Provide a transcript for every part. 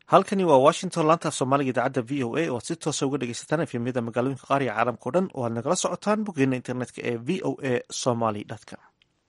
halkani waa washington laanta af soomaaliga idaacadda v o a oo aad si toosa uga dhegeysataan efemyada magaalooyinka qaar iyo caalamka o dhan oo aad nagala socotaan boggeena internetka ee v o a somaly com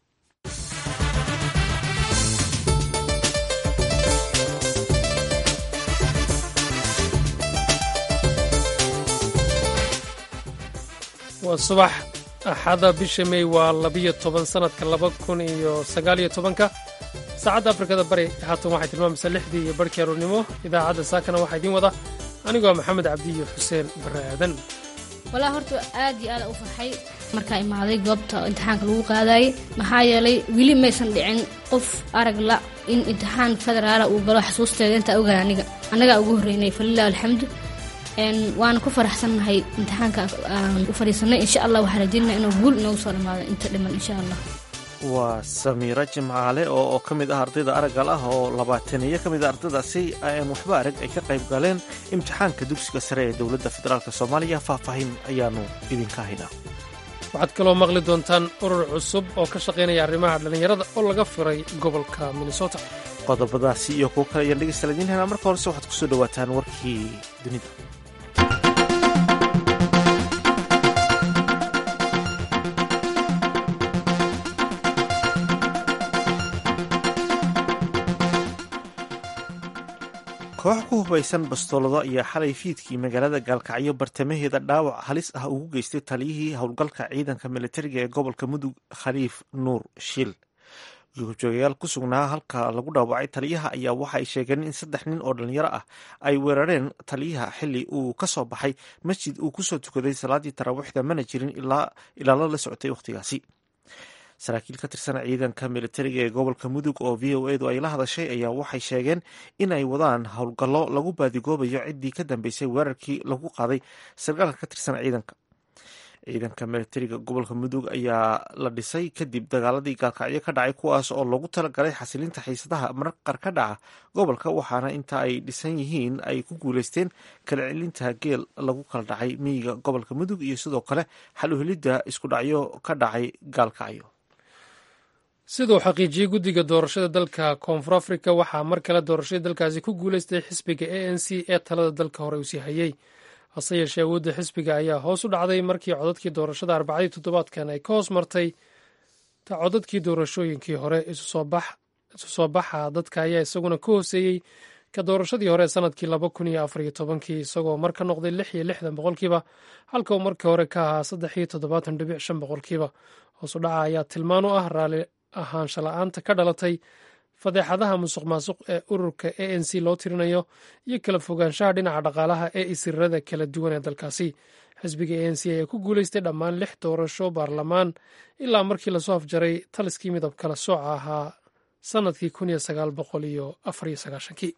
waa subax axada bisha mey waa labiyo toban sannadka laba kun iyo sagaaliyo tobanka saacadda afrikada bari haatan waxay tilmaamaysaa lixdii iyo barhkii aroornimo idaacadda saakana waxaa idiin wada anigoo maxamed cabdi iyo xuseen barre aadan walaa horta aad iyo aada u farxay markaa imaaday goobta imtixaanka lagu qaadayay maxaa yeelay weli maysan dhicin qof arag la in imtixaan federaala uu galo xasuusteeda intaa ogaay aniga annagaa ugu horreynay falilah alxamdu waana ku faraxsannahay imtixaanka aan u fadhiisanay insha allah waxaa rajeynaya inuu guul inoogu soo dhammaado inta dhiman insha allah waa samiiro jimcaale oo ka mid ah ardayda araggal ah oo labaataniyo ka mid a ardaydaasi aan waxba arag ay ka qayb galeen imtixaanka dugsiga sare ee dowladda federaalk soomaaliya faahfaahin ayaanu idinka haynaa waxaad kaloo maqli doontaan urur cusub oo ka shaqaynaya arrimaha dhallinyarada oo laga firay gobolka minnesota qodobadaasi iyo kuwo kale ayaan dhegeystaala idiin haynaa marka horese waxaad kusoo dhowaataan warkii dunida koox ku hubaysan bastoolado ayaa xalay fiidkii magaalada gaalkacyo bartamaheeda dhaawac halis ah ugu geystay taliyihii howlgalka ciidanka militariga ee gobolka mudug khaliif nuur shil joogayaal ku sugnaa halka lagu dhaawacay taliyaha ayaa waxa ay sheegeen in saddex nin oo dhalinyaro ah ay weerareen taliyaha xili uu ka soo baxay masjid uu kusoo tukaday salaadii taraawiixda mana jirin ilaalo la socotay wakhtigaasi saraakiil ka tirsan ciidanka militariga ee gobolka mudug oo v o edu ay la hadashay ayaa waxay sheegeen in ay wadaan howlgallo lagu baadigoobayo ciddii ka dambeysay weerarkii lagu qaaday sarkaalka ka tirsan ciidanka ciidanka militariga gobolka mudug ayaa la dhisay kadib dagaaladii gaalkacyo ka dhacay kuwaas oo loogu talagalay xasilinta xiisadaha marqar ka dhaca gobolka waxaana inta ay dhisan yihiin ay ku guuleysteen kala celinta geel lagu kala dhacay miyiga gobolka mudug iyo sidoo kale xal uhelidda isku dhacyo ka dhacay gaalkacyo siduu xaqiijiyey guddiga doorashada dalka koonfur afrika waxaa mar kale doorashadii dalkaasi ku guuleystay xisbiga a n c ee talada dalka hore uu sii hayey hase yeeshee awoodda xisbiga ayaa hoos u dhacday markii codadkii doorashada arbacadii toddobaadkan ay ka hoos martay ta codadkii doorashooyinkii hore isu soo baxa dadka ayaa isaguna ka hooseeyey ka doorashadii hore sanadkii laba kun iyo afariyo tobankii isagoo mar ka noqday lix iyo lixdan boqolkiiba halka uu markii hore ka ahaa saddex iyo toddobaatan dhibic shan boqolkiiba hoos u dhaca ayaa tilmaan u ah raalli ahaansha la-aanta ka dhalatay fadeexadaha musuq maasuq ee ururka a n c loo tirinayo iyo kala fogaanshaha dhinaca dhaqaalaha ee isirirada kala duwan ee dalkaasi xisbiga a n c ayaa ku guuleystay dhammaan lix doorasho baarlamaan ilaa markii lasoo afjaray taliskii midab kala sooca ahaa sannadkii kun iyo sagaal boqol iyo afariyo sagaashankii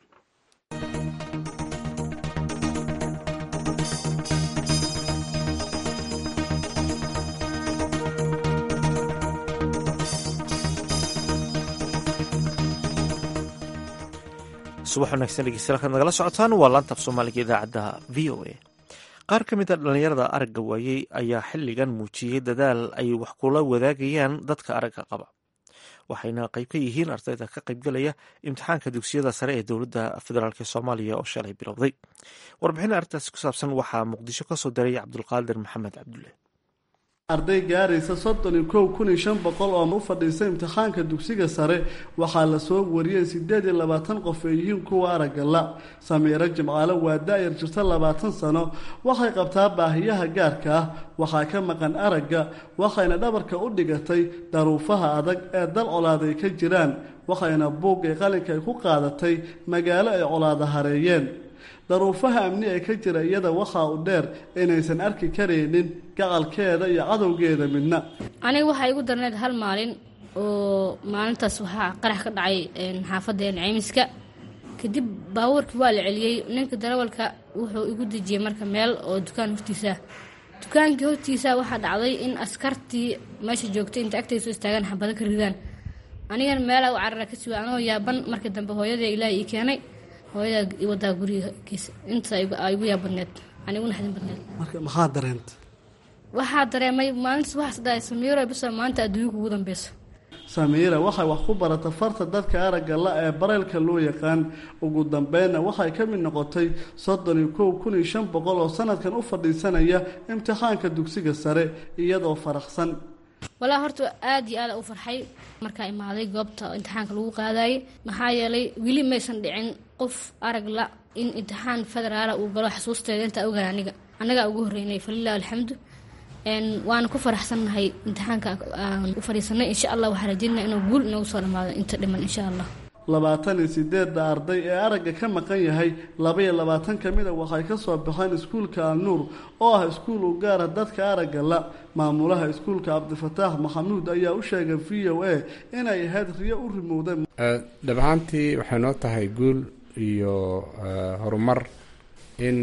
subax wanaagsan dhegeystayaal kaad nagala socotaan waa laanta af soomaaliga idaacadda v o a qaar ka mid a dhallinyarada aragga waayey ayaa xilligan muujiyey dadaal ay wax kula wadaagayaan dadka aragga qaba waxayna qayb ka yihiin ardayda ka qaybgalaya imtixaanka dugsiyada sare ee dowladda federaalk soomaaliya oo shalay bilowday warbixin arrintaasi ku saabsan waxaa muqdisho ka soo diray cabdulqaadir maxamed cabdulle arday gaaraysa soddon iyo kow kun iyo shan boqol oo u fadhiisa imtixaanka dugsiga sare waxaa lasoo wariyey siddeed iyo labaatan qof ay yihiin kuwa araggala samiiro jimcaale waa da-yar jirta labaatan sano waxay qabtaa baahiyaha gaarka ah waxaa ka maqan aragga waxayna dhabarka u dhigatay daruufaha adag ee dal colaad ay ka jiraan waxayna buug ee qalinka ay ku qaadatay magaalo ay colaada hareeyeen daruufaha amni ee ka jira iyada waxaa u dheer inaysan arki karaynin gacalkeeda iyo cadowgeeda midna aniga waxaa igu darneed hal maalin oo maalintaas waxaa qarax ka dhacay xaafadeen ceymiska kadib baabuurkii waa la celiyey ninka darawalka wuxuu igu dejiyey marka meel oo dukaan hortiisa dukaankii hortiisa waxaa dhacday in askartii meesha joogtay inta agtay soo istaagaan xabado ka ridaan anigana meelaa u carara ka siwa anoo yaaban markii dambe hooyadee ilaaha ii keenay hooyadaa i wadaa gurigiisa inta igu yaa badneed aniguna xadin badneed marka maxaa dareenta waxaa dareemay maalintaas waxaas dhahay samiiro bisa maanta adduunyo kugu dambeyso samiira waxay wax ku barata farta dadka aragga la ee bareylka loo yaqaan ugu dambeynna waxay ka mid noqotay soddon iyo kow kun iyo shan boqol oo sanadkan u fadhiisanaya imtixaanka dugsiga sare iyadoo faraxsan walaa horta aada iyo aada u farxay markaa imaaday goobta imtixaanka lagu qaadayay maxaa yeelay weli maysan dhicin qof arag la in imtixaan federaala uu galo xasuusteeda intaa ogaan aniga annagaa ugu horreynay falilah alxamdu waana ku faraxsannahay imtixaanka aan u fadhiisanay insha allah waxaa rajeynaa inuu guul inoogu soo dhamaado inta dhiman insha allah labaatan iyo sideedda arday ee aragga ka maqan yahay labaiyo labaatan ka mida waxay ka soo baxeen iskuulka alnuur oo ah iskuul u gaara dadka aragga la maamulaha iskuulka cabdifataax maxamuud ayaa u sheegay v o a inay ahayd riyo u rimowday dhab ahaantii waxay noo tahay guul iyo horumar in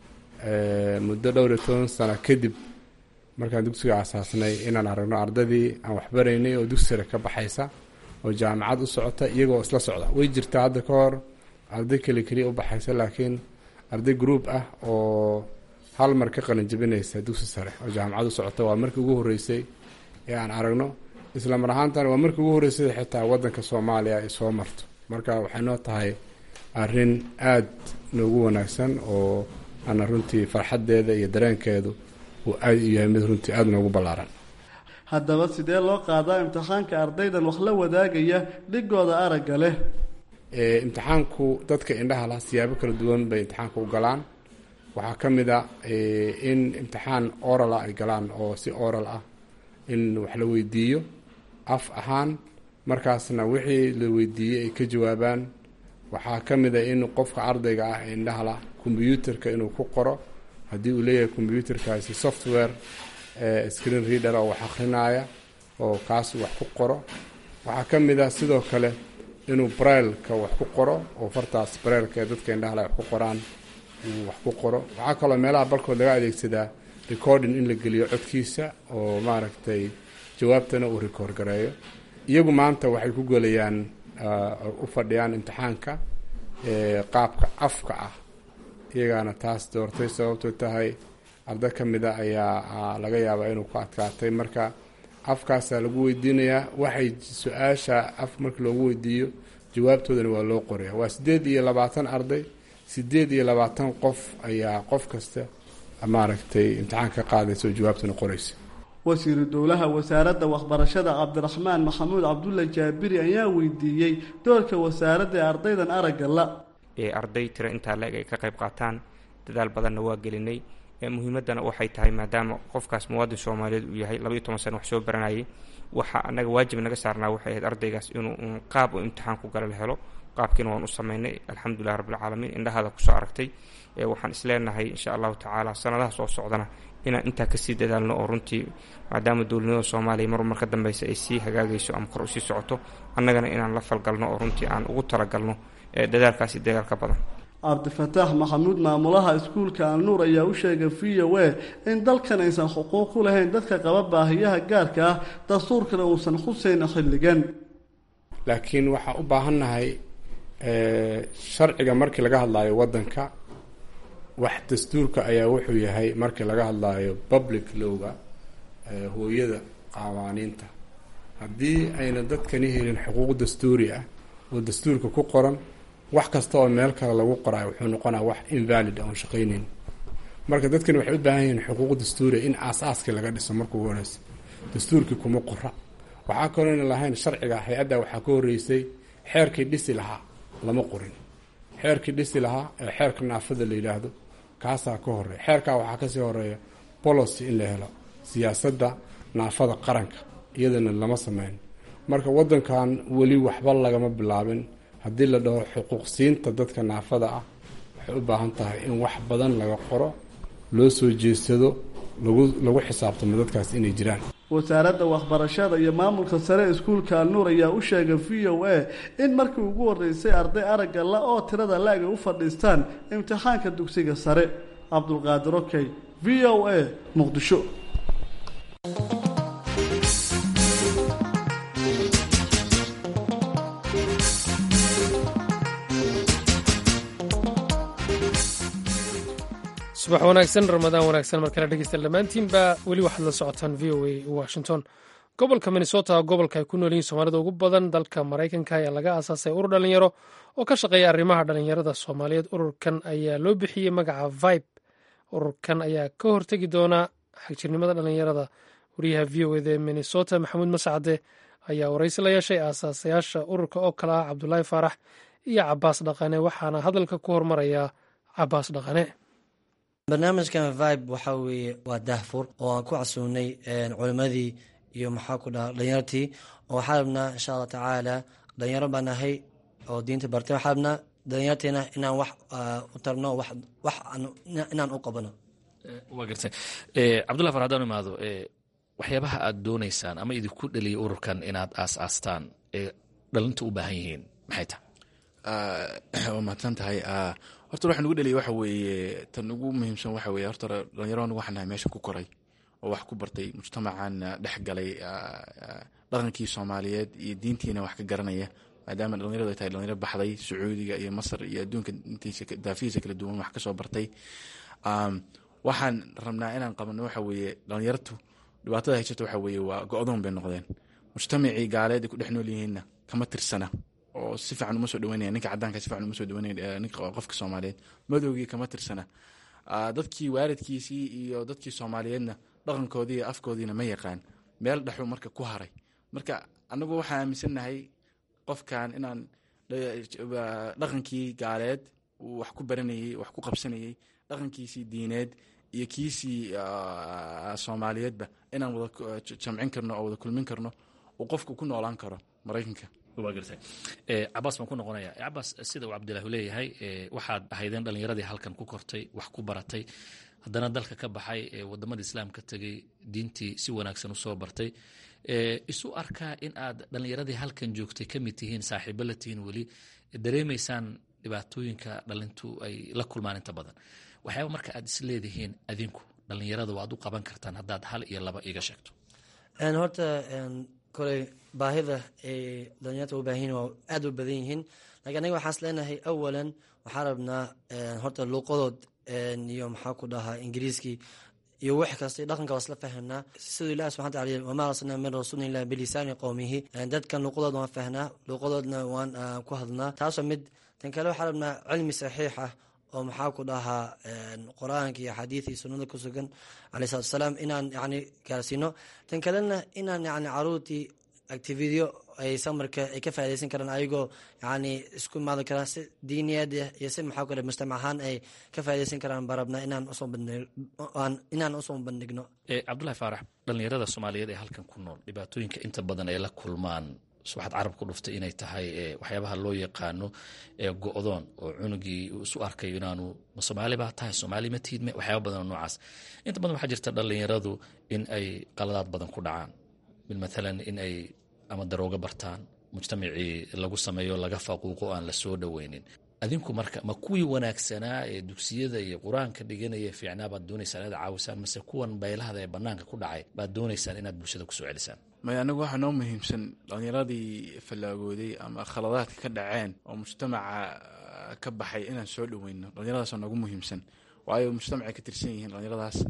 muddo dhowr iyo toban sano kadib markaan dugsiga aasaasnay inaan aragno ardadii aan waxbaraynay oo dugsi sare ka baxaysa oo jaamacad u socota iyagoo isla socda way jirtaa hadda ka hor arday keli keliya u baxaysa laakiin arday group ah oo hal mar ka qalin jabinaysa dugsi sare oo jaamacad u socota waa markii ugu horreysay ee aan aragno isla mar ahaantana waa markii ugu horreysay xitaa waddanka soomaaliya ay soo marto marka waxay noo tahay arrin aada noogu wanaagsan oo ana runtii farxaddeeda iyo dareenkeedu uu aada u yahay mid runtii aada noogu ballaaran haddaba sidee loo qaadaa imtixaanka ardaydan wax la wadaagaya dhigooda aragga leh imtixaanku dadka indhaha lah siyaabo kala duwan bay imtixaanka u galaan waxaa ka mid a in imtixaan oral ah ay galaan oo si oral ah in wax la weydiiyo af ahaan markaasna wixii la weydiiyey ay ka jawaabaan waxaa ka mid a in qofka ardayga ah ee indhaha lah kombyuutarka inuu ku qoro haddii uu leeyahay kombyuutarkaasi software screen reader oo wax akrinaya oo kaas wax ku qoro waxaa ka mid ah sidoo kale inuu brailka wax ku qoro oo fartaas brailka ee dadka indhahala wax ku qoraan uu wax ku qoro waxaa kaloo meelaha balkood laga adeegsadaa recording in la geliyo codkiisa oo maaragtay jawaabtana uu record gareeyo iyagu maanta waxay ku gelayaan u fadhiyaan imtixaanka qaabka afka ah iyagaana taas doortay sababtoo tahay arday ka mid a ayaa laga yaabaa inuu ku adkaatay marka afkaasaa lagu weydiinayaa waxay su-aasha af marka loogu weydiiyo jawaabtoodana waa loo qoraya waa siddeed iyo labaatan arday siddeed iyo labaatan qof ayaa qof kasta maaragtay imtixaan ka qaadaysa oo jawaabtana qoraysa wasiiru dowlaha wasaaradda waxbarashada cabdiraxmaan maxamuud cabdulla jaabiri ayaa weydiiyey doorka wasaaradda ee ardaydan aragga la ee arday tiro intaa la-eg ay ka qayb qaataan dadaal badanna waa gelinay muhiimaddana waxay tahay maadaama qofkaas muwaadin soomaaliyeed uu yahay laba iyo toban sana wax soo baranayay waxa anaga waajib naga saarnaa waxay ahayd ardaygaas inuu qaab uu imtixaan ku gala la helo qaabkiina waan u sameynay alxamdulilah rabbilcaalamiin indhahaada kusoo aragtay waxaan isleenahay insha allahu tacaala sanadaha soo socdana inaan intaa kasii dadaalno oo runtii maadaama dowladnimada soomaaliya mar mar ka dambeysa ay sii hagaagayso ama kor usii socoto annagana inaan la falgalno oo runtii aan ugu talagalno dadaalkaasi dagaal ka badan cabdifataax maxamuud maamulaha iskuulka alnuur ayaa u sheegay v o a in dalkan aysan xuquuq u lahayn dadka qaba baahiyaha gaarka ah dastuurkana uusan khuseyna xilligan laakiin waxaa u baahannahay sharciga markii laga hadlaayo waddanka wax dastuurka ayaa wuxuu yahay markii laga hadlaayo public lowga hooyada qawaaniinta haddii ayna dadkani helin xuquuq dastuuri ah oo dastuurka ku qoran wax kasta oo meel kale lagu qoraayo wuxuu noqonaa wax invalid oon shaqayneyn marka dadkani waxay u baahan yihiin xuquuq dastuuriya in aas-aaskii laga dhiso marka ugu horeysa dastuurkii kuma qora waxaa kalooyna lahayn sharciga hay-adda waxaa ka horreysay xeerkii dhisi lahaa lama qorin xeerkii dhisi lahaa ee xeerka naafada la yidhaahdo kaasaa ka horeeya xeerkaa waxaa kasii horeeya bolocy in la helo siyaasadda naafada qaranka iyadana lama sameyn marka waddankan weli waxba lagama bilaabin haddii la dhaho xuquuq siinta dadka naafada ah waxay u baahan tahay in wax badan laga qoro loo soo jeedsado lagu lagu xisaabtamo dadkaas inay jiraan wasaaradda waxbarashada iyo maamulka sare iskuulka alnuur ayaa u sheegay v o a in markii ugu horeysay arday aragga la oo tirada la-eg ay u fadhiistaan imtixaanka dugsiga sare cabdulqaadir okey v o a muqdisho subax wanaagsan ramadaan wanaagsan markale dhegeysta dhammaantiinba weli waxaad la socotaan v o a washington gobolka minnesota gobolka ay ku nool yihiin soomaalida ugu badan dalka maraykanka ayaa laga aasaasay urur dhalinyaro oo ka shaqeeya arrimaha dhalinyarada soomaaliyeed ururkan ayaa loo bixiyey magaca vibe ururkan ayaa ka hortegi doona xagjirnimada dhalinyarada wariyaha v o eda ee minnesota maxamuud mascade ayaa waraysi la yeeshay aasaasayaasha ururka oo kale ah cabdulaahi faarax iyo cabaas dhaqane waxaana hadalka ku hormaraya cabaas dhaqane barnaamijkan vibe waxaa weeye waa dahfur oo aan ku casuunay culimadii iyo maxaa ku dhaha dhalinyartii oo waxaa rabnaa insha allah tacaala dhalinyaro baan nahay oo diinta bartay waxaa rabnaa dhalinyarteena inaan wax u tarno wax inaan u qabano waa gartay cabdullahi far haddaan imaado waxyaabaha aad doonaysaan ama idinku dheliyay ururkan inaad aas-aastaan ee dhalinta u baahan yihiin maxay tahay waa mahadsan tahay horta waxa nugu dheliyay waxa weeye tan ugu muhiimsan waxa weye horta dhalinyaro anigu waxaan nahay meesha ku koray oo wax ku bartay mujtamacan dhex galay dhaqankii soomaaliyeed iyo diintiina wax ka garanaya maadaama dhalinyaradu ay tahay dhalinyaro baxday sacuudiga iyo masar iyo adduunka intiisa daafihiisa kala duwan wax kasoo bartay waxaan rabnaa inaan qabano waxa weeye dhalinyartu dhibaatada haysata waxa weeye waa go-doon bay noqdeen mujtamacii gaaleed ay ku dhex nool yihiinna kama tirsana oo si fiican uma soo dhaweynaya ninka cadaanka si fiican uma soo dhaweynaya ninka qofka soomaaliyeed madowgii kama tirsana dadkii waalidkiisii iyo dadkii soomaaliyeedna dhaqankoodii iyo afkoodiina ma yaqaan meel dhexu marka ku haray marka anagu waxaan aaminsannahay qofkan inaan dhaqankii gaaleed uu wax ku baranayey wax ku qabsanayey dhaqankiisii diineed iyo kiisii soomaaliyeedba inaan wada jamcin karno oo wada kulmin karno uu qofku ku noolaan karo maraykanka waa gartay cabaas baan ku noqonaya cabaas sida uu cabdilaahu leeyahay waxaad ahaydeen dhalinyaradii halkan ku kortay wax ku baratay haddana dalka ka baxay wadamada islaamka tegey diintii si wanaagsan usoo bartay isu arkaa in aad dhalinyaradii halkan joogtay ka mid tihiin saaxiibo la tihiin weli dareemaysaan dhibaatooyinka dhalintu ay la kulmaan inta badan waxyaaba marka aad is leedihiin adinku dhalinyarada waad u qaban kartaan haddaad hal iyo laba iga sheegto horta koley baahida ay dhalinyarta u baahan yihin waa aada u badan yihiin lakiin anaga waxaas leenahay awalan waxaa rabnaa horta luuqadood iyo maxaa ku dhahaa ingiriiskii iyo wax kasta dhaqanka waa isla fahamnaa siduu ilahi subxana taala yiri wamaa arsalnaa min rasuulin illa bilisaani qowmihi dadkan luuqadood waan fahnaa luuqadoodna waan ku hadlnaa taasoo mid tan kale waxaa rabnaa cilmi saxiix ah oo maxaa ku dhahaa qur-aanka iyo xadiid iyo sunnada ku sugan caleyh salatu asalaam inaan yani gaarsiino tan kalena inaan yani caruurtii activityo ay samarka ay ka faa'idaysan karaan ayagoo yani isku imaadi karaan si diiniyaad iyo si maxaa ku dhaha mujtamac ahaan ay ka faa'idaysan karaan baan rabnaa inaan usoo bandhig inaan usoo bandhigno cabdullahi faarax dhalinyarada soomaaliyeed ee halkan ku nool dhibaatooyinka inta badan ay la kulmaan waxaad carab ku dhuftay inay tahay waxyaabaha loo yaqaano go-doon oo cunugii isu arkayo inaanu ma soomaali baa tahay soomaali ma tiidme waxyaaba badan oo noocaas inta badan waxaa jirta dhalinyaradu in ay qaladaad badan ku dhacaan mid maalan in ay ama darooga bartaan mujtamacii lagu sameeyo laga faquuqo aan la soo dhoweynin adinku marka ma kuwii wanaagsanaa ee dugsiyada iyo qur-aanka dhiganaya fiicnaa baad doonaysaan inaad caawisaan mase kuwan baylahada ee banaanka ku dhacay baad doonaysaan inaad bulshada kusoo celisaan maya anagu waxaa noo muhiimsan dhalinyaradii fallaagooday ama khaladaadka ka dhaceen oo mujtamaca ka baxay inaan soo dhoweyno dhalinyaradaasoo noogu muhiimsan waayo mujtamacay ka tirsan yihiin dhalinyaradaas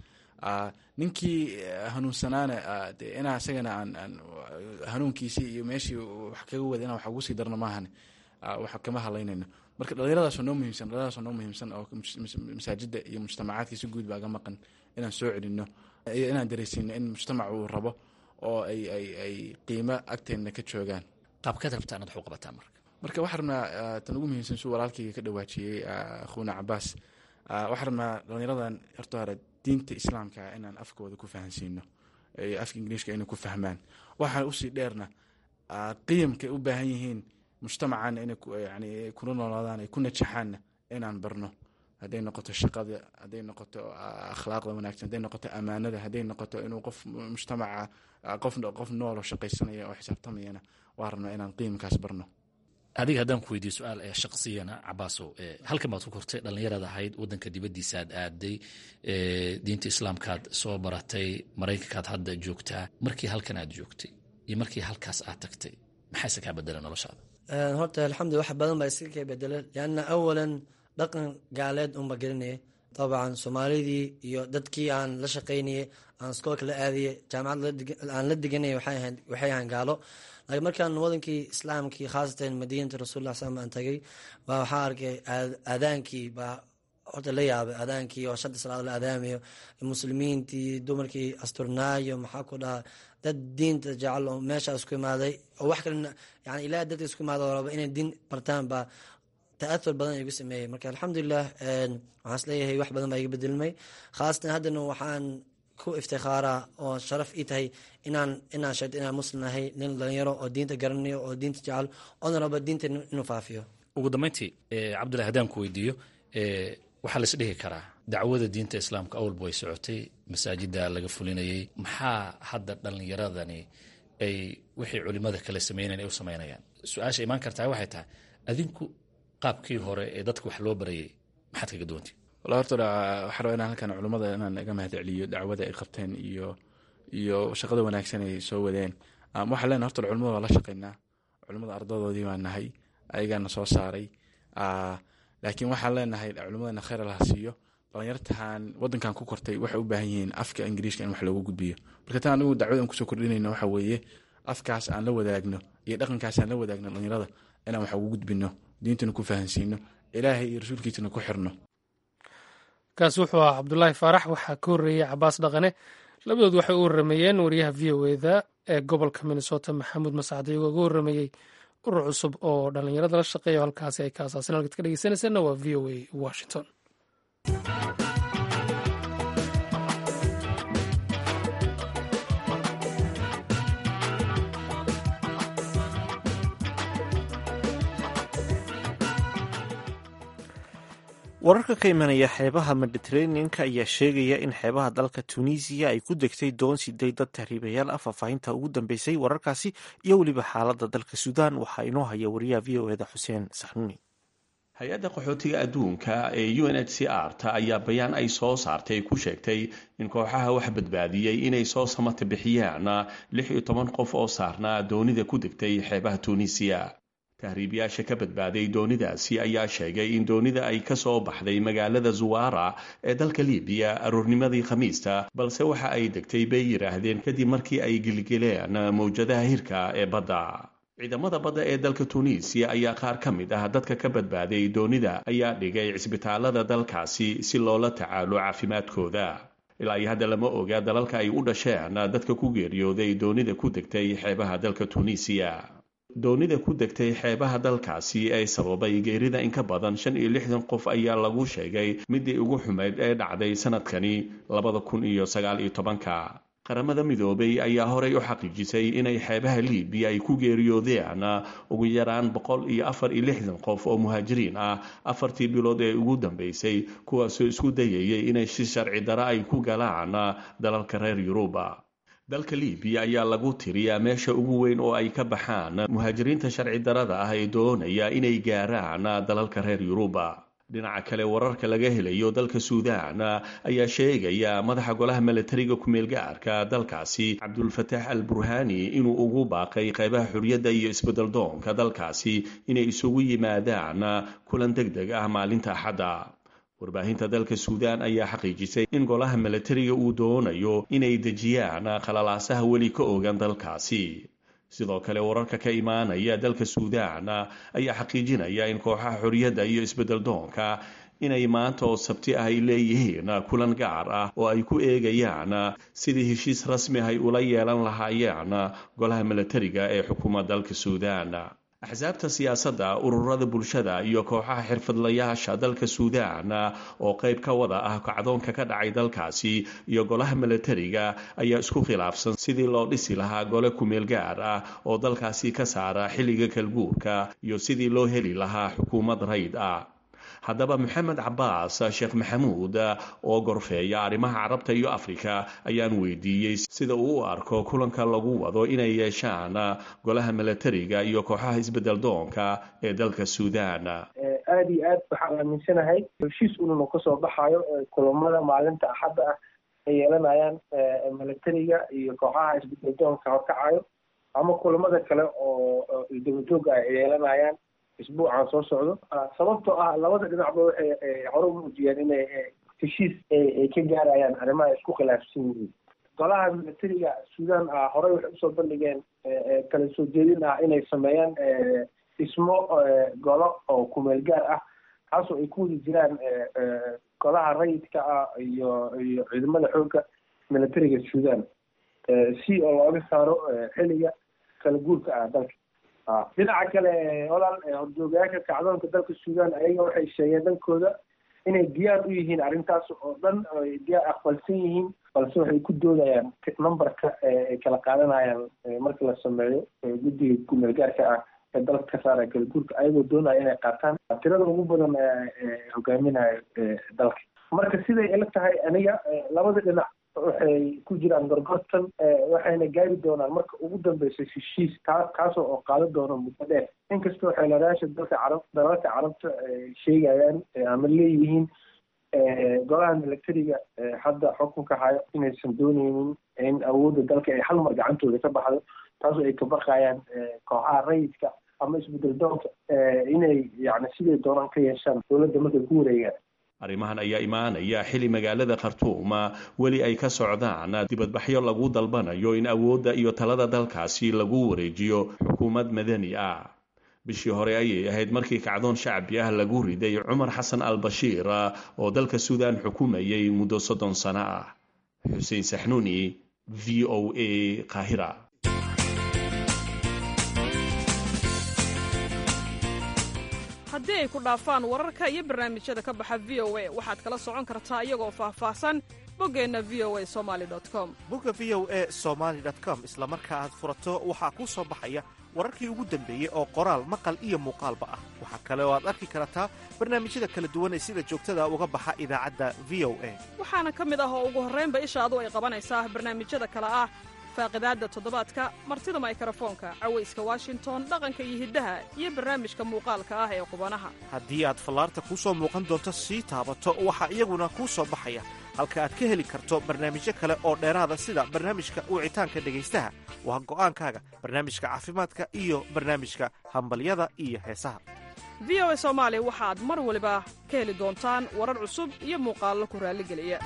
ninkii hanuunsanaana de inaa isagana aan hanuunkiisii iyo meeshii wax kaga wada inaan wax ugu sii darno maahan wax kama hadlaynayno marka dhalinyaradaasoo noo muhiimsan dhalinyaradaasoo noo muhiimsan oo masaajida iyo mujtamacaadka si guud baa ga maqan inaan soo celino iyo inaan dareysiino in mujtamac uu rabo oo ay ay ay qiimo agteenna ka joogaan qaabkaad rabtaan ad wax u qabataan marka marka waxaa rabnaa tan ugu muhiimsan suu walaalkayga ka dhawaajiyey akhuuna cabaas waxaa rabnaa dhalinyaradan horta hore diinta islaamka inaan afkooda ku fahansiino afka ingiliishka inay ku fahmaan waxaa usii dheerna qiyamkay u baahan yihiin mujtamacan inay yani kula noolaadaan ay ku najaxaanna inaan barno hadday noqoto shaqada hadday noqoto akhlaaqda wanaagsan hadday noqoto amaanada hadday noqoto inuu qof mujtamaca qof qof noolo shaqaysanaya oo xisaabtamayana waa rabnaa inaan qiimkaas barno adiga haddaan ku weydiiyo su-aal shaqsiyana cabaasow halkan baad ku kortay dhallinyarad ahayd wadanka dibaddiisaaad aaday diinta islaamkaad soo baratay maraykankaad hadda joogtaa markii halkan aad joogtay iyo markii halkaas aad tagtay maxayse kaa bedela noloshaada horta alxamdulila wax badan baa iska ka bedela lianna awalan dhaqan gaaleed unba gelinaya dabcan soomaalidii iyo dadkii aan la shaqaynayay aan iskoolka la aadayay jaamacad aan la deganayay waxay ahaan gaalo laakiin markaan wadankii islaamkii khaasatan madiinata rasuulillah slam aan tagay baa waxaa arkay aadaankii baa horta la yaabay aadaankii oo shanta salaad la aadaamayo muslimiintii dumarkii asturnaayo maxaa ku dhahaa dad diinta jecel oo meesha isku imaaday oo wax kalena yani ilaah dadka isku imaada oo raba inay diin bartaan baa ta'athur badan igu sameeyey marka alxamdulilah waxaan isleeyahay wax badan baa iga bedelmay khaasatan haddana waxaan ku iftikhaaraa oo sharaf ii tahay inaan inaan sheegto inaan muslim ahay nin dhalinyaro oo diinta garanayo oo diinta jecel oona raba diinta inuu faafiyo ugu dambeyntii cabdullahi haddaan ku weydiiyo waxaa lais dhihi karaa dacwada diinta islaamka awalba way socotay masaajida laga fulinayay maxaa hadda dhallinyaradani ay wixii culimada kale sameynayan ay u samaynayaan su-aasha imaan kartaa waxay tahay adinku qaabkii hore ee dadka wax loo barayay maxaad kaga duwanti wala horta waxaa rabaa inaan halkan culimmada inaan iga mahad celiyo dacwada ay qabteen iyo iyo shaqada wanaagsan ay soo wadeen waxaa leenahay horta culimada waa la shaqaynaa culimmada ardadoodii baa nahay ayagaana soo saaray laakiin waxaan leenahay culimmadana kheyr laha siiyo dhalinyartahan wadankan ku kortay waxay u baahan yihiin afka ingiriiska in wax loogu gudbiyo marka tan anigu dacwada aan kusoo kordhinayno waxa weeye afkaas aan la wadaagno iyo dhaqankaas aan la wadaagno dhalinyarada inaan wax ugu gudbino diintana ku fahansiino ilaahay iyo rasuulkiisana ku xirno kaasi wuxuu ahaa cabdulaahi faarax waxaa ka horreeyey cabaas dhaqane labadood waxay u warrameeyeen wariyaha v o eda ee gobolka minnesota maxamuud mascad iyagoo uga warrameeyey urur cusub oo dhallinyarada la shaqeeya halkaasi ay ka asaasan halkaad ka dhegeysanaysaena waa v o a washington wararka ka imanaya xeebaha mediteraneanka ayaa sheegaya in xeebaha dalka tunisiya ay ku degtay doon siday dad tahriibayaal ah faahfaahinta ugu dambeysay wararkaasi iyo weliba xaaladda dalka suudaan waxaa inoo haya wariyaha v o eda xuseen saxnuuni hay-adda qaxootiga adduunka ee u n h c r ta ayaa bayaan ay soo saartay ku sheegtay in kooxaha wax badbaadiyey inay soo samata bixiyaan lix iyo toban qof oo saarnaa doonida ku degtay xeebaha tunisiya tahriibyaasha ka badbaaday doonidaasi ayaa sheegay in doonida ay ka soo baxday magaalada zuwara ee dalka libiya aroornimadii khamiista balse waxa ay degtay bay yidhaahdeen kadib markii ay gilgeleen mawjadaha hirka ee badda ciidamada badda ee dalka tunisiya ayaa qaar ka mid ah dadka ka badbaaday doonida ayaa dhigay cisbitaalada dalkaasi si loola tacaalo caafimaadkooda ilaa iyo hadda lama oga dalalka ay u dhasheen dadka ku geeriyooday doonida ku degtay xeebaha dalka tunisiya doonida ku degtay xeebaha dalkaasi ee sababay geerida in ka badan shan iyo lixdan qof ayaa lagu sheegay midii ugu xumayd ee dhacday sanadkani labada kun iyo sagaal iyo tobanka qaramada midoobay ayaa horey u xaqiijisay inay xeebaha libiya ay ku geeriyoodeen ugu yaraan boqol iyo afar iyo lixdan qof oo muhaajiriin ah afartii bilood ee ugu dambeysay kuwaasoo isku dayayay inay si sharci dara ay ku galaan dalalka reer yuruba dalka libiya ayaa lagu tiriyaa meesha ugu weyn oo ay ka baxaan muhaajiriinta sharci darada ah ee doonaya inay gaaraan dalalka reer yuruba dhinaca kale wararka laga helayo dalka suudaan ayaa sheegaya madaxa golaha milatariga ku-meelgaarka dalkaasi cabdulfataax al burhani inuu ugu baaqay qeybaha xuriyadda iyo isbeddeldoonka dalkaasi inay isugu yimaadaan kulan deg deg ah maalinta axadda warbaahinta dalka suudaan ayaa xaqiijisay in golaha milatariga uu doonayo inay dejiyaan khalalaasaha weli ka ogan dalkaasi sidoo kale wararka ka imaanaya dalka suudaan ayaa xaqiijinaya in kooxaha xorriyadda iyo isbeddeldoonka inay maanta oo sabti ah ay leeyihiin kulan gaar ah oo ay ku eegayaan sidii heshiis rasmi ay ula yeelan lahaayeen golaha milatariga ee xukuuma dalka suudaan axsaabta siyaasadda ururada bulshada iyo kooxaha xirfadlayaasha dalka suudaan oo qayb ka wada ah kacdoonka ka dhacay dalkaasi iyo golaha milatariga ayaa isku khilaafsan sidii loo dhisi lahaa gole kumeel gaar ah oo dalkaasi ka saara xilliga kalguurka iyo sidii loo heli lahaa xukuumad rayd ah haddaba maxamed cabaas sheekh maxamuud oo gorfeeya arrimaha carabta iyo afrika ayaan weydiiyey sida uu u arko kulanka lagu wado inay yeeshaan golaha milatariga iyo kooxaha isbedel doonka ee dalka suudaan aada iyo aad waxaan aaminsanahay heshiis ununa kasoo baxayo kulamada maalinta axadda ah ay yeelanayaan milatariga iyo kooxaha isbedel doonka horkacayo ama kulamada kale oo dabajooga ay yeelanayaan isbuucan soo socdo sababtoo ah labada dhinacba waxay hore u muujiyeen inay heshiis ay ka gaarayaan arrimaha isku khilaafsan yihiin golaha militariga suudan ah horey waxay usoo bandhigeen kala soo jeedin ah inay sameeyaan dhismo golo oo kumeel gaar ah kaasoo ay ku wada jiraan golaha rayidka ah iyo iyo ciidamada xoogga militariga suudan si oo looga saaro xilliga kala guurka ah dalka dhinaca kale walaal horjoogayaasha kacdoonka dalka suudan ayaga waxay sheegeen dhankooda inay diyaar u yihiin arrintaas oo dhan ay diyaar aqbalsan yihiin balse waxay ku doodayaan numberka ay kala qaadanayaan marka la sameeyo guddiga kumeel gaarka ah ee dalka ka saaraya kala guurka ayagoo doonaya inay qaataan tirada ugu badan hogaaminayo dalka marka siday ila tahay aniga labada dhinac waxay ku jiraan gorgortan waxayna gaari doonaan marka ugu dambeysa heshiis kaa kaasoo oo qaadan doono muddo dheer inkastoo xeeladayaasha dalka carab dalalka carabta ay sheegayaan ama leeyihiin golaha militariga hadda xukunka hayo inaysan dooneynin in awoodda dalka ay hal mar gacantooda ka baxdo taasoo ay ka baqayaan kooxaha rayidka ama isbedel doonka inay yani siday doonaan ka yeeshaan dowladda markay ku wareegaan arrimahan ayaa imaanaya xili magaalada khartuuma weli ay ka socdaan dibadbaxyo lagu dalbanayo in awoodda iyo talada dalkaasi lagu wareejiyo xukuumad madani ah bishii hore ayay ahayd markii kacdoon shacbi ah lagu riday cumar xasan al bashiir oo dalka suudaan xukumayay muddo soddon sano ah xuseen saxnuuni v o a qaahira haddii ay ku dhaafaan wararka iyo barnaamijyada ka baxa v o a waxaad kala socon kartaa iyagoo faahfaahsan boggeenna v o a somali com bogga v o a somaali com isla marka aad furato waxaa kuu soo baxaya wararkii ugu dambeeyey oo qoraal maqal iyo muuqaalba ah waxaa kale oo aad arki kartaa barnaamijyada kala duwan ee sida joogtada uga baxa idaacadda v o a waxaana ka mid ah oo ugu horraynba ishaadu ay qabanaysaa barnaamijyada kale ah faaqidaadda toddobaadka martida maykarafoonka cawayska washington dhaqanka iyo hiddaha iyo barnaamijka muuqaalka ah ee qubanaha haddii aad fallaarta kuu soo muuqan doonto sii taabato waxaa iyaguna kuu soo baxaya halka aad ka heli karto barnaamijyo kale oo dheeraada sida barnaamijka wicitaanka dhegaystaha waa go'aankaaga barnaamijka caafimaadka iyo barnaamijka hambalyada iyo heesaha v o a soomaali waxaad mar waliba ka heli doontaan warar cusub iyo muuqaallo ku raalligeliya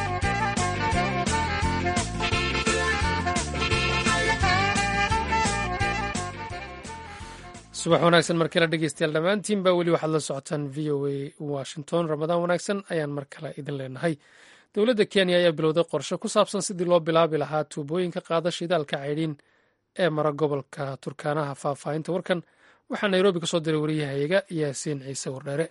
subax wanaagsan mar kale dhegeystayaal dhammaantiinba weli waxaad la socotaan v o a washington ramadaan wanaagsan ayaan mar kale idin leenahay dowladda kenya ayaa bilowday qorshe ku saabsan sidii loo bilaabi lahaa tuubooyinka qaada shidaalka caydhiin ee mara gobolka turkaanaha faahfaahinta warkan waxaa nairobi ka soo diray wariyahayaga yaasiin ciise wardheere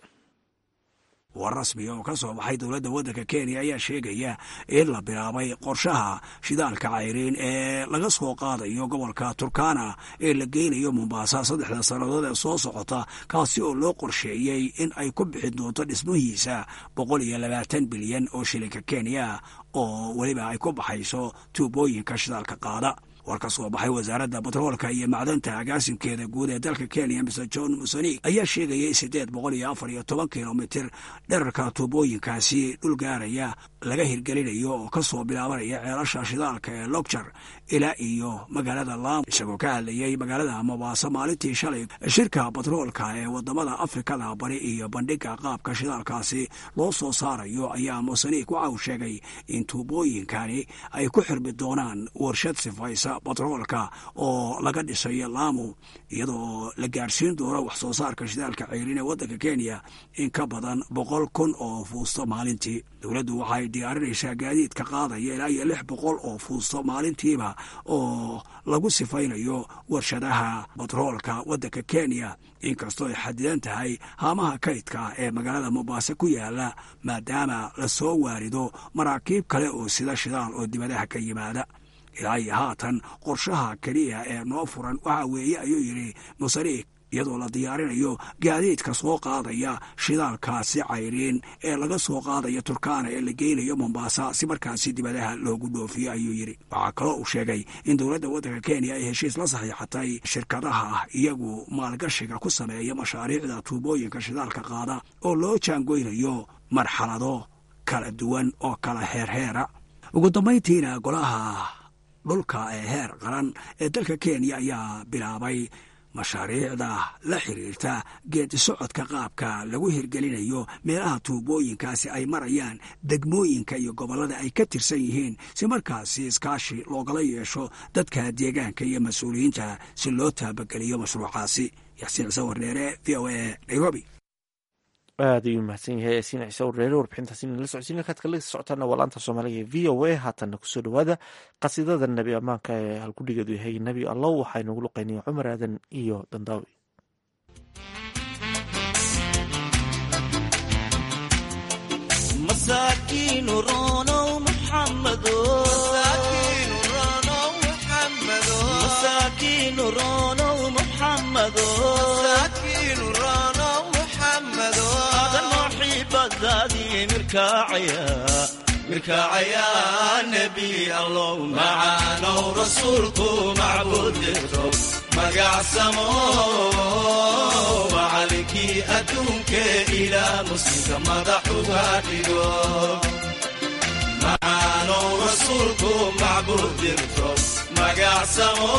war rasmiga oo ka soo baxay dowladda waddanka kenya ayaa sheegaya in la bilaabay qorshaha shidaalka cayriin ee laga soo qaadayo gobolka turkana ee la geynayo mombaasa saddexda sannadood ee soo socota kaasi oo loo qorsheeyey in ay ku bixin doonto dhismihiisa boqol iyo labaatan bilyan oo shilinka kenya oo weliba ay ku baxayso tuubooyinka shidaalka qaada war ka soo baxay wasaaradda batroolka iyo macdanta agaasimkeeda guud ee dalka kenya mr john musanig ayaa sheegayay siddeed boqol iyo afar iyo toban kilomitir dherarka tuubooyinkaasi dhul gaaraya laga hirgelinayo oo ka soo bilaabanaya ceelasha shidaalka ee logjar ilaa iyo magaalada laam isagoo ka hadlayay magaalada mobaasa maalintii shalay shirka batroolka ee wadamada afrikada bari iyo bandhiga qaabka shidaalkaasi loo soo saarayo ayaa musanig waxa uu sheegay in tuubooyinkani ay ku xirmi doonaan warshad sifaysa batroolka oo laga dhisayo laamu iyadoo la gaadhsiin doono wax soo saarka shidaalka ceyrin ee waddanka kenya in ka badan boqol kun oo fuusto maalintii dowladdu waxay diyaarinaysaa gaadiidka qaadaya ilaa iyo lix boqol oo fuusto maalintiiba oo lagu sifaynayo warshadaha batroolka waddanka kenya inkastoo ay xadidan tahay haamaha kaydka ee magaalada mobaase ku yaala maadaama la soo waarido maraakiib kale oo sida shidaal oo dibadaha ka yimaada ilaa iyo haatan qorshaha keliya ee noo furan waxa weeye ayuu yidhi musariik iyadoo la diyaarinayo gaadiidka soo qaadaya shidaalkaasi cayriin ee laga soo qaadaya turkana ee la geynayo mombaasa si markaasi dibadaha loogu dhoofiyo ayuu yidhi waxaa kaloo uu sheegay in dowladda waddanka kenya ay heshiis la saxiixatay shirkadaha iyagu maalgashiga ku sameeya mashaariicda tuubooyinka shidaalka qaada oo loo jaangoynayo marxalado kala duwan oo kala heerheera ugu dambayntiina golaha dhulka ee heer qaran ee dalka kenya ayaa bilaabay mashaariicda la xiriirta geedi socodka qaabka lagu hirgelinayo meelaha tuubooyinkaasi ay marayaan degmooyinka iyo gobollada ay ka tirsan yihiin si markaasi iskaashi loogala yeesho dadka deegaanka iyo mas-uuliyiinta si loo taabageliyo mashruucaasi yaxsiin ciise wardheere v o a nairobi aad ayuu mahadsan yahay yaasiin ciise warreere warbixintaasi nala socodsiin halkaad kala socotaana waa laanta soomaaliga v o a haatanna kusoo dhowaada qasiidada nebi ammaanka ee halkudhigeedu yahay nebi allow waxaa inoogu luqeynaya cumar aadan iyo dandaawi mirkaacayaa nebi allow macaanow rasuulku macbuud dirto magacsamo macalinkii adduunkee ilaa muslimka madaxuga dhigo macaanow rasuulku macbuud dirto magacsamo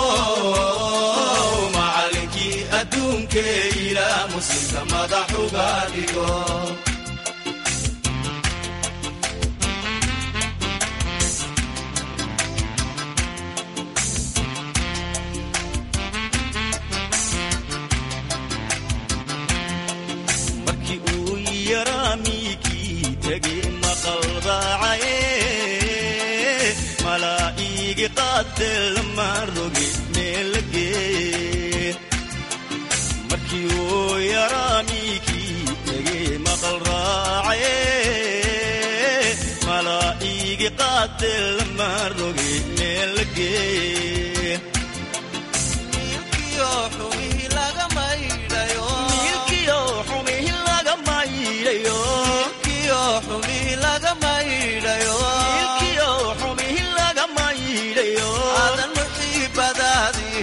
macalinkii adduunkee ilaa muslimka madaxuga dhigo malaaigi qaatelama roge meelagee markii uu yaraamiikii tegee maqal raacaye malaaigi qaatelama roge meelagee milkiyo xumihi laga maydhayo adan muxiibadaadii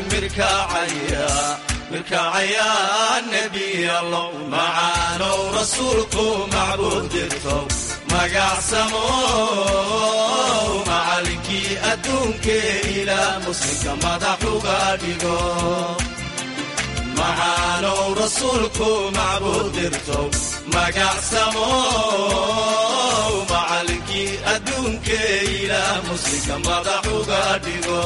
mirkaacayaa nebi allow macaanow rasuulku macbuud dirtow magacsamo macalinkii adduunkee ilaa muslimka madaxuga dhigo macaanow rasuulku macbuud dirtow magacsamo macalinkii adduunkee ilaa muslimka madaxuga dhigo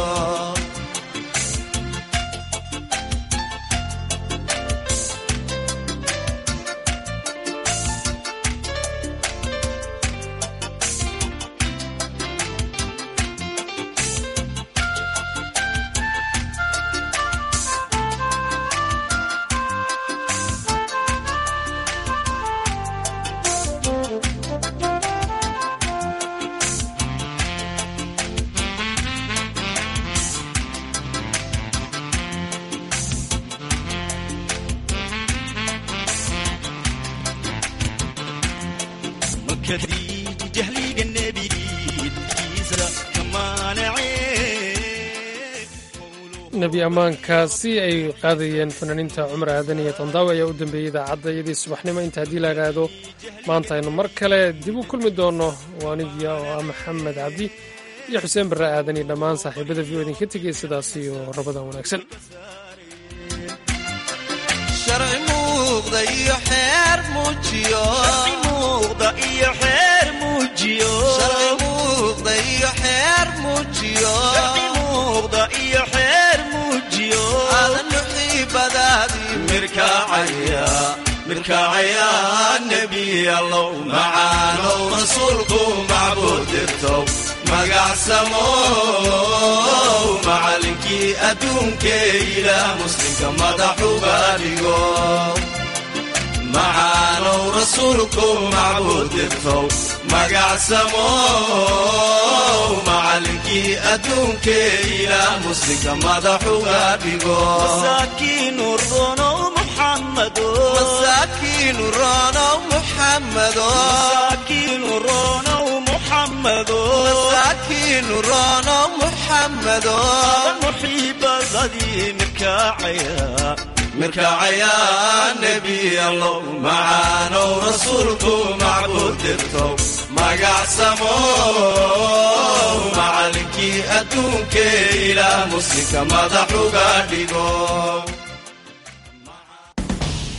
nebi ammaankaasi ay qaadayeen fanaaniinta cumar aadan iyo tandaawi ayaa u dambeeyey idaacadda iyadii subaxnimo inta haddii la idhaahdo maanta aynu mar kale dib u kulmi doonno waanidiya oo ah maxamed cabdi iyo xuseen barre aadan iyo dhammaan saaxiibada v o idinka tegay sidaas iyo rabadan wanaagsan sharci muuqda iyo xeer muujiyo muuqda iyo xeer muujiyo sharci muuqda iyo xeer muujiyo muuqda iyo xeer muujiyo adan muxiibadaadii mirkaacaya mirkaacaya nebi allow macaanow rasuulku macbuud dirtow magacsamo macalinkii adduunkee ilaa muslimka madaxuga dhigo macaanow rasuulku macbuud dirtow magacsamo macalinkii adduunkee ilaa muslimka madaxuga dhigo masaakiinu ronow muxamado masaakiinu ronow muxamado masaakiinu ronow muxamado masaakiinu ronow muxamado muxiibadadii mirkaacaya mirkaacayaa nebi allow macaanow rasuulku macbuud dirtow magacsamo macalinkii adduunkee ilaa muslimka madaxuga dhigo